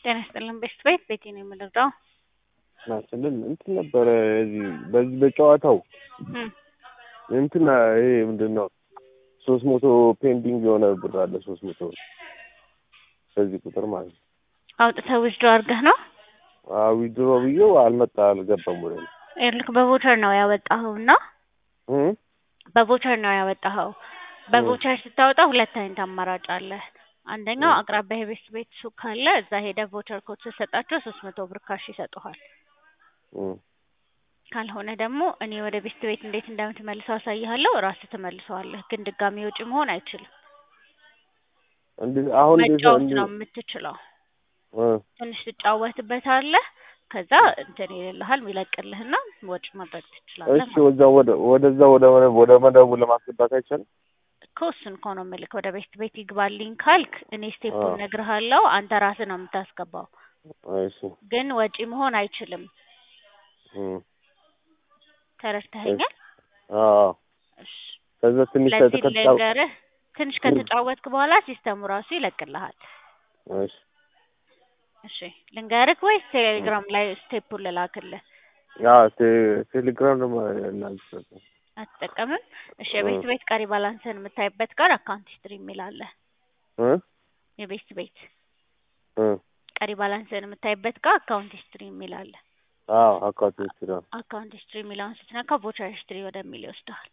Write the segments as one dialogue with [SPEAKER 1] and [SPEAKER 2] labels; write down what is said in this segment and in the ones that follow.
[SPEAKER 1] ጤና ይስጥልን ቤስት ቤት ቤቴ ነው የምንረዳው።
[SPEAKER 2] ናችንን እንትን ነበረ እዚህ በዚህ በጨዋታው
[SPEAKER 1] እም፣
[SPEAKER 2] እንትን ይሄ ምንድን ነው ሶስት መቶ ፔንዲንግ የሆነ ብር አለ ሶስት መቶ በዚህ ቁጥር ማለት ነው።
[SPEAKER 1] አውጥተህ ውስዶ አድርገህ ነው
[SPEAKER 2] ዊድሮ ብዬው አልመጣ አልገባም ወደ እኔ።
[SPEAKER 1] ይኸውልህ በቮቸር ነው ያወጣኸው እና
[SPEAKER 2] እም?
[SPEAKER 1] በቮቸር ነው ያወጣኸው። በቮቸር ስታወጣ ሁለት አይነት አማራጭ አለ። አንደኛው
[SPEAKER 2] እም።
[SPEAKER 1] አቅራቢያ የቤስት ቤት ሱቅ ካለ እዛ ሄደህ ቮቸር ኮድ ስትሰጣቸው ሶስት መቶ ብር ካሽ ይሰጡሃል።
[SPEAKER 2] እም።
[SPEAKER 1] ካልሆነ ደግሞ እኔ ወደ ቤስት ቤት እንዴት እንደምትመልሰው አሳይሃለሁ። ራስህ ትመልሰዋለህ፣ ግን ድጋሚ ወጪ መሆን አይችልም።
[SPEAKER 2] እንዴ- አሁን እንዴት ነው
[SPEAKER 1] መጫወት
[SPEAKER 2] እንዴ?
[SPEAKER 1] ነው የምትችለው።
[SPEAKER 2] እ
[SPEAKER 1] ትንሽ ትጫወትበታለህ። ከዛ እንትን ይልልሃል ይለቅልህና ወጪ ማድረግ ትችላለህ
[SPEAKER 2] እሺ
[SPEAKER 1] ማለት ነው።
[SPEAKER 2] ወዛ ወደ ወደዛ ወደ መደ- ወደ መደቡ ለማስገባት አይቻልም?
[SPEAKER 1] እኮ እሱን እኮ ነው የምልክ። ወደ ቤስት ቤት ይግባልኝ ካልክ እኔ ስቴፑን
[SPEAKER 2] አዎ።
[SPEAKER 1] እነግርሃለሁ። አንተ ራስህ ነው የምታስገባው፣
[SPEAKER 2] እሺ
[SPEAKER 1] ግን ወጪ መሆን አይችልም።
[SPEAKER 2] እም።
[SPEAKER 1] ተረድተኸኛል?
[SPEAKER 2] አዎ
[SPEAKER 1] እሺ።
[SPEAKER 2] ከዛ ትንሽ
[SPEAKER 1] ስለዚህ
[SPEAKER 2] ከተጫው
[SPEAKER 1] ልንገርህ፣ ትንሽ ከተጫወትክ በኋላ ሲስተሙ ራሱ ይለቅልሃል።
[SPEAKER 2] እሺ
[SPEAKER 1] እሺ ልንገርህ ወይስ ቴሌግራም ላይ ስቴፑን ልላክልህ?
[SPEAKER 2] ያ ቴ- ቴሌግራም ደግሞ እናንተ
[SPEAKER 1] አትጠቀምም? እሺ የቤስት ቤት ቀሪ ባላንስን የምታይበት ጋር አካውንት ሂስትሪ የሚል አለ።
[SPEAKER 2] እ
[SPEAKER 1] የቤስት ቤት
[SPEAKER 2] እ
[SPEAKER 1] ቀሪ ባላንስን የምታይበት ጋር አካውንት ሂስትሪ የሚል አለ።
[SPEAKER 2] አዎ አካውንት ሂስትሪ ነው።
[SPEAKER 1] አካውንት ሂስትሪ የሚለውን ስትነካ ቮቸር ሂስትሪ ወደሚል ይወስድሃል።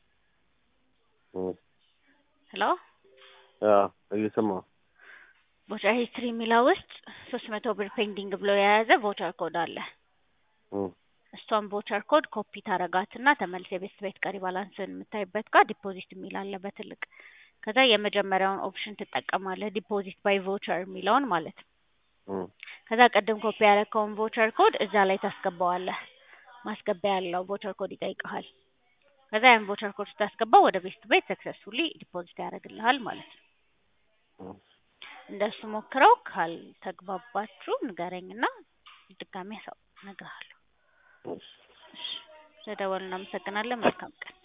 [SPEAKER 2] እ
[SPEAKER 1] ሄሎ
[SPEAKER 2] ያ እየሰማሁ
[SPEAKER 1] ቮቸር ሂስትሪ የሚለው ውስጥ ሶስት መቶ ብር ፔንዲንግ ብሎ የያዘ ቮቸር ኮድ አለ።
[SPEAKER 2] እ
[SPEAKER 1] እሷን ቮቸር ኮድ ኮፒ ታረጋትና ተመልስ የቤስት ቤት ቀሪ ባላንስን የምታይበት ጋር ዲፖዚት የሚል አለ በትልቅ ከዛ የመጀመሪያውን ኦፕሽን ትጠቀማለህ ዲፖዚት ባይ ቮቸር የሚለውን ማለት ነው።
[SPEAKER 2] እ
[SPEAKER 1] ከዛ ቅድም ኮፒ ያደረከውን ቮቸር ኮድ እዛ ላይ ታስገባዋለህ። ማስገቢያ ያለው ቮቸር ኮድ ይጠይቀሃል። ከዛ ያን ቮቸር ኮድ ስታስገባው ወደ ቤስት ቤት ሰክሰስፉሊ ዲፖዚት ያደርግልሃል ማለት ነው።
[SPEAKER 2] እ
[SPEAKER 1] እንደሱ ሞክረው። ካልተግባባችሁ ንገረኝና ድጋሜ ያሳው እነግርሃለሁ።
[SPEAKER 2] እሺ
[SPEAKER 1] እሺ፣ ስለደወልን እናመሰግናለን። መልካም ቀን።